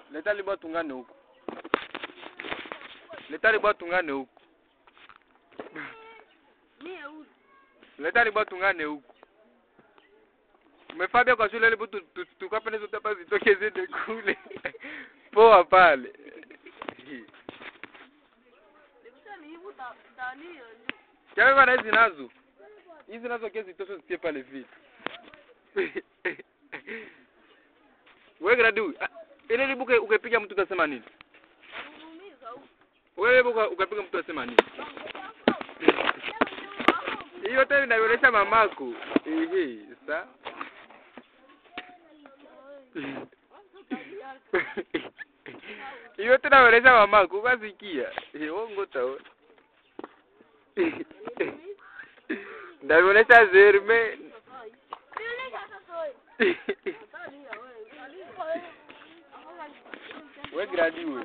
Leta libwa tungane huko. Leta libwa tungane huko. Mie huyu. Leta libwa tungane huko. Umefabia kwa shule libu tukapende zote hapa zitoke zende kule. Poa pale. Nikisha ni hivu ta tani ndio. Chawe na hizi nazo. Hizi nazo kesi tosho zitie pale vile. Wewe gradu, ah, ile libuke ukapiga mtu utasema nini? Ananumiza huyu. Wewe libuka ukapiga mtu utasema nini? Hiyo tena inaonyesha mamako. Ehe, sa. Hiyo tena inaonyesha mamako, ukasikia. Eh, wongo tao. Ndaonyesha Zerme. We gradi we.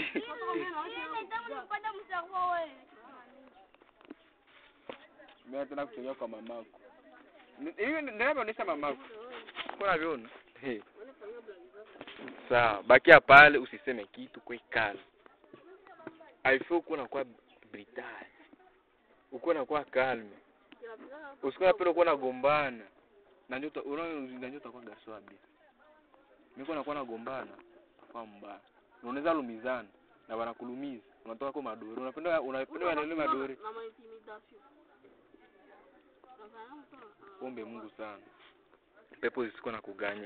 Mimi tena kuchongea kwa mamako. Ni- Hiyo ndio inaonyesha mamako. Kuna viona? He. Sawa, bakia pale usiseme kitu kwa ikala. Haifai kuwa na kwa brutal. Uko na kwa calm. Usikuwa napenda kuwa nagombana. Na ndio uta- unaona na ndio utakuwa gaso abi. Niko nakuwa nagombana kwa mbaya. Na Unaweza lumizana na wanakulumiza. Unatoka kwa madore. Unapenda unapenda wanaelewa madore. Na intimidation. Nafanya mtu. Ombe Mungu sana. Pepo zisiko na kuganye.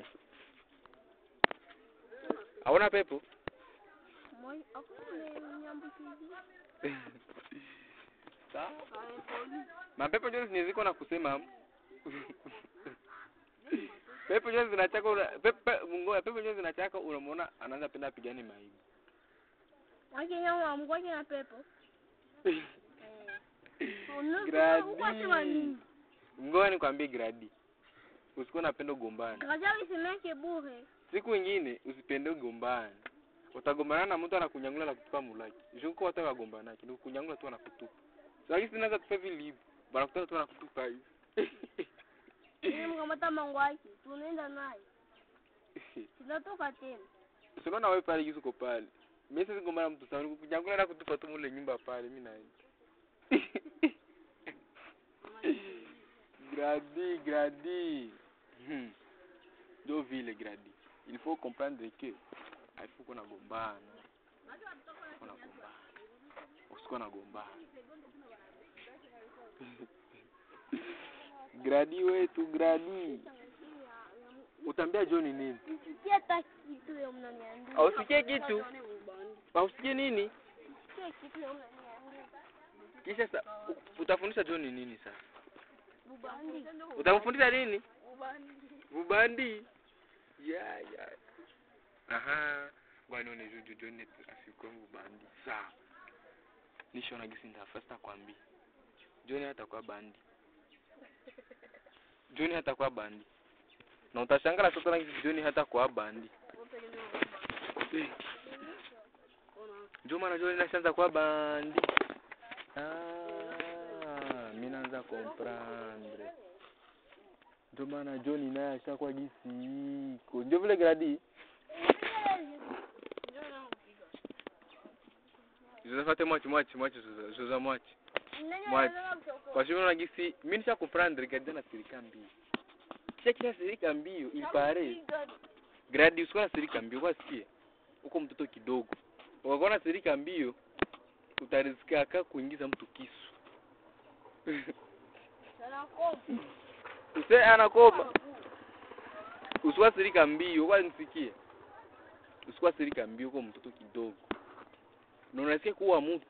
Hauna pepo? Moi, hakuna nyambukizi. Sawa. Kaya poli. Mapepo ndio zineziko na kusema. pepo ndio zinachaka una pepo Mungu pepo ndio zinachaka unamwona anaanza penda pigane maibu. Wake nyama mgoje na pepo. Gradi. Ngoja nikwambie gradi. Usikuwa unapenda ugombane. Kaja usimeke bure. Siku nyingine usipende ugombane. Utagombana na mtu anakunyangula na kutupa mulaki. Shuko watu wagombana kile kunyangula tu anakutupa. Sasa sinaanza tupa vile hivi. Bana kutana tu anakutupa hivi. Ni mkamata mangwaki. Tunaenda naye. Tunatoka tena. Usiona wewe pale yuko pale. Mimi sisi gombana mtu sana kunyangula na kutupa tu mule nyumba pale mimi naenda. gradi, gradi. Hmm. Ndio vile gradi. Il faut comprendre que il faut qu'on agombana. Kuna gombana. Usikuwa na gombana. gradi wetu gradi. Utambia John nini? Sisikie hata kitu ya mnaniambia. Hausikie kitu? Hausikie nini? Sisikie kitu ya mnaniambia. Kisha sa, u- utafundisha John nini sasa? Bubandi. Utamfundisha nini? Bubandi. Bubandi. Ya ya. Aha. Bwana ni juju John afikwe bubandi. Sawa. Nishona gisi ndafasta kwambi. John hatakuwa bandi. John hatakuwa bandi. Na utashangaa sasa na gisi John hatakuwa bandi. Ndio maana John nashaanza kuwa bandi. Ah, mimi naanza comprendre. Ndio maana John naye ashakuwa gisi iko. Ndio vile gradi. Zozafate mwachi mwachi mwachi zoza zoza mwachi. Mwachi. Kwa sababu na gisi mimi nisha comprendre gradi na sirika mbio. Kisha kisha sirika mbio il paraît. Gradi usikuwa na sirika mbio kwa sikie. Uko mtoto kidogo. Ukakuwa na sirika mbio utarizika aka kuingiza mtu kisu. Use anakoma. Usikuwa sirika mbio kwa nisikie. Usikuwa sirika mbio kwa mtoto kidogo. Na unasikia kuwa mtu.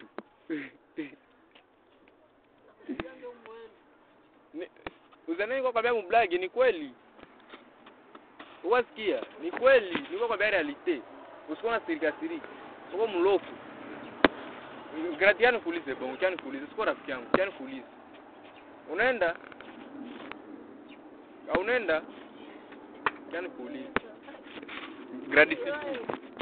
Ni- Uzanani kwa kwambia mblagi ni kweli. Uwasikia? Ni kweli, niko kwambia realite. Usikuwa na sirika sirika. Uko mlofu. Gratiano kuulize bongo, chani kuulize, sikuwa rafiki yangu, chani kuulize. Unaenda? Au unaenda? Chani kuulize. Gradi siki.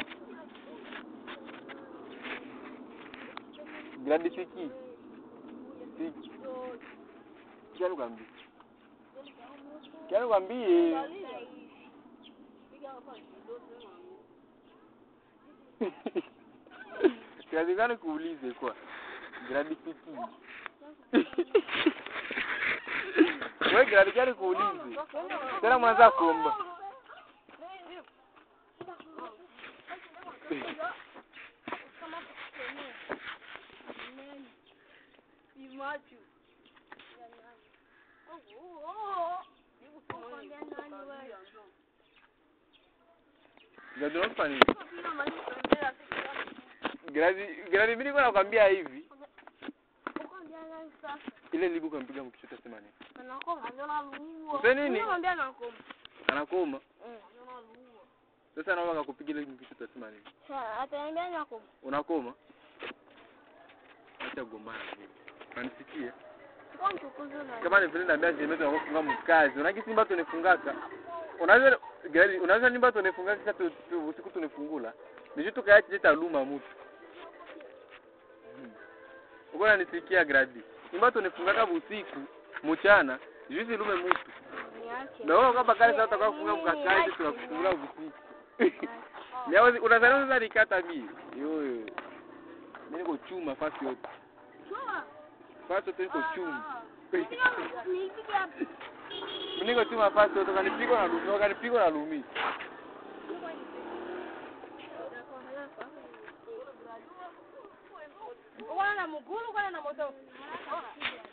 Gradi siki. Siki. Chani kwambie. Chani kwambie. Kazi gani kuulize kwa? Gradi fiti. Wewe gradi gani kuulize? Tena mwanza kuomba. Gradi unafanya nini? Gradi gradi mimi niko nakwambia hivi. Ile libu kampiga mkichota sema nini? Upe nini? Anakoma. Sasa naomba akakupiga ile mkichota sema nini? ataniambia nakoma Unakoma? Acha gombana. Unanisikia? kwa mchukuzi na Kama ni vile naambia jemezo na kufunga mkazi. Unaki simba tunifungaka. Unaweza gari unaweza nyumba tunifungaka kati usiku tunifungula. Nisho tukaacha jeta luma mtu. Uko unanisikia gradi. Nyumba tunifungaka usiku mchana. Juzi lume mtu. niache Na wewe kama kale sasa utakao kufunga mkakaji tunakufungula usiku. Leo unadhani sasa nikata mimi. Yo yo. Mimi niko chuma fasi yote. Fasi yote niko chuma. Mimi niko chuma fasi yote kanipigwa na lumi, kanipigwa na lumi. Uko na mguru, uko na moto.